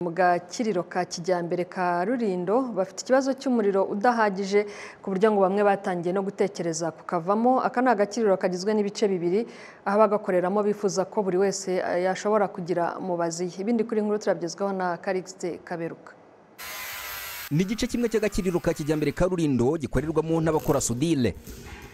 mu gakiriro ka kijyambere ka Rulindo bafite ikibazo cy'umuriro udahagije ku buryo ngo bamwe batangiye no gutekereza kukavamo aka ni agakiriro kagizwe n'ibice bibiri aho abagakoreramo bifuza ko buri wese yashobora kugira mubazi ye ibindi kuri nkuru turabigezwaho na Calixte Kaberuka ni igice kimwe cy'agakiriro ka kijyambere ka Rulindo gikorerwamo n'abakora sudire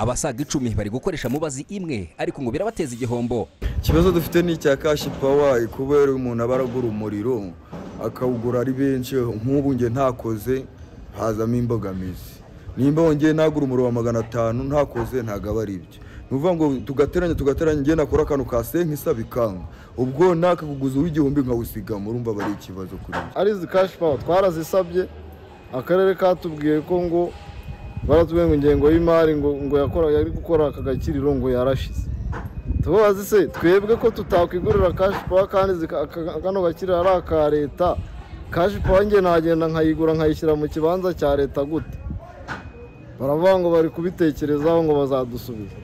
abasaga icumi bari gukoresha mubazi imwe ariko ngo birabateza igihombo ikibazo dufite ni icya kashi pawa kubera umuntu aba aragura umuriro akawugura ari benshi nk'ubu njye ntakoze hazamo imbogamizi nimba wongeye nagura umuriro wa magana atanu ntakoze ntabwo aba ari ibyo ni ukuvuga ngo tugateranya tugateranya njye nakora akantu ka senke isaba ikanga ubwo nakakuguza uw'igihumbi nkawusigama urumva aba ari ikibazo kuri njye ari izi kashi pawa twarazisabye akarere katubwiye ko ngo baratubwiye ngo ingengo y'imari ngo ngo yakora yari gukora aka gakiriro ngo yarashize tubabaze se twebwe ko tutakwigurira kashi pawa kandi zika- aka- kano gakiriro ari aka leta kashi pawa njye nagenda nkayigura nkayishyira mu kibanza cya leta gute baravuga ngo bari kubitekerezaho ngo bazadusubiza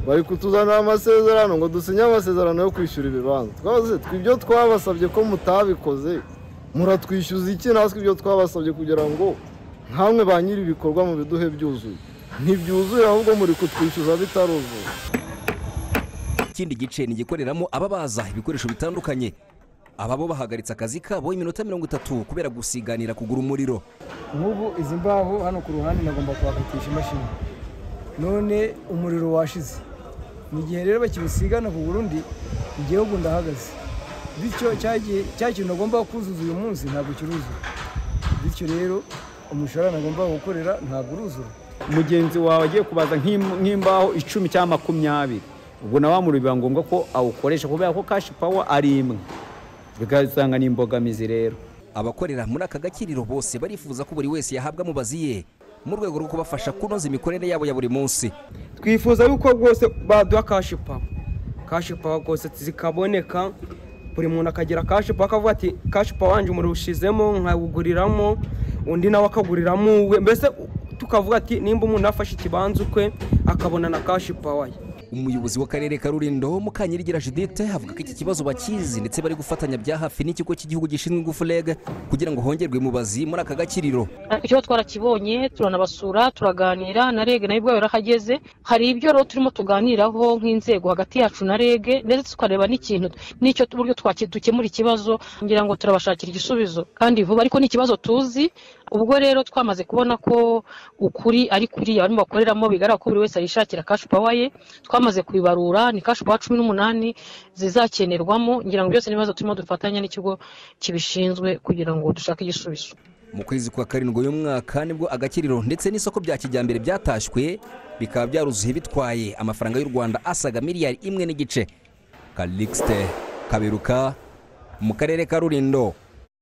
bari kutuzanira amasezerano ngo dusinye amasezerano yo kwishyura ibibanza twabaze se, ibyo twabasabye ko mutabikoze muratwishyuza iki natwe ibyo twabasabye kugira ngo nkamwe ba nyiri ibikorwa mu biduhe byuzuye ntibyuzuye ahubwo muri kutwishyuza bitaruzuye ikindi gice ni igikoreramo ababaza ibikoresho bitandukanye aba bo bahagaritse akazi kabo iminota mirongo itatu kubera gusiganira kugura umuriro nk'ubu izi mbaho hano ku ruhande nagomba kuhakatisha imashini none umuriro washize mu gihe rero bakiwusigana ku burundi igihugu ndahagaze bityo cyagiye- cya kintu nagomba kuzuza uyu munsi ntabwo kiruzura bityo rero umushahara nagomba gukorera ntabwo uruzura mugenzi wawe agiye kubaza nk'im- nk'imbaho icumi cyangwa makumyabiri ubwo nawe wamuriro biba ngombwa ko awukoresha kubera ko kashi pawa ari imwe bigasanga ni imbogamizi rero abakorera muri aka gakiriro bose barifuza ko buri wese yahabwa mubazi ye mu rwego rwo kubafasha kunoza imikorere yabo ya buri munsi twifuza yuko rwose baduha kashi pawa kashi pawa rwose zikaboneka buri muntu akagira kashi pawa akavuga ati kashi pawa wanjye umuriro ushizemo nkawuguriramo undi nawe akaguriramo uwe mbese tukavuga ati nimba umuntu yafashe ikibanza ukwe akabona na kashi pawa ye umuyobozi w'akarere ka rulindo mukanyirigira judithe avuga ko iki kibazo bakizi ndetse bari gufatanya bya hafi n'ikigo cy'igihugu gishinzwe ingufu reg kugira ngo hongerwe mubazi muri aka gakiriro ariko ikibazo twarakibonye turanabasura turaganira na rege nayo ubwayo yarahageze hari ibyo rero turimo tuganiraho nk'inzego hagati yacu na rege ndetse tukareba n'ikintu n'icyo uburyo twaki- dukemura ikibazo ngira ngo turabashakira igisubizo kandi vuba ariko ni ikibazo tuzi ubwo rero twamaze kubona ko ukuri ari kuriya abantu bakoreramo bigaragara ko buri wese yishakira kashi pawa ye twamaze kubibarura ni kashi pawa cumi n'umunani zizakenerwamo ngira ngo byose n'ibibazo turimo dufatanya n'ikigo kibishinzwe kugira ngo dushake igisubizo mu kwezi kwa karindwi uyu mwaka nibwo agakiriro ndetse n'isoko bya kijyambere byatashywe bikaba byaruzuye bitwaye amafaranga y'u rwanda asaga miliyari imwe n'igice kalixte kaberuka mu karere ka rulindo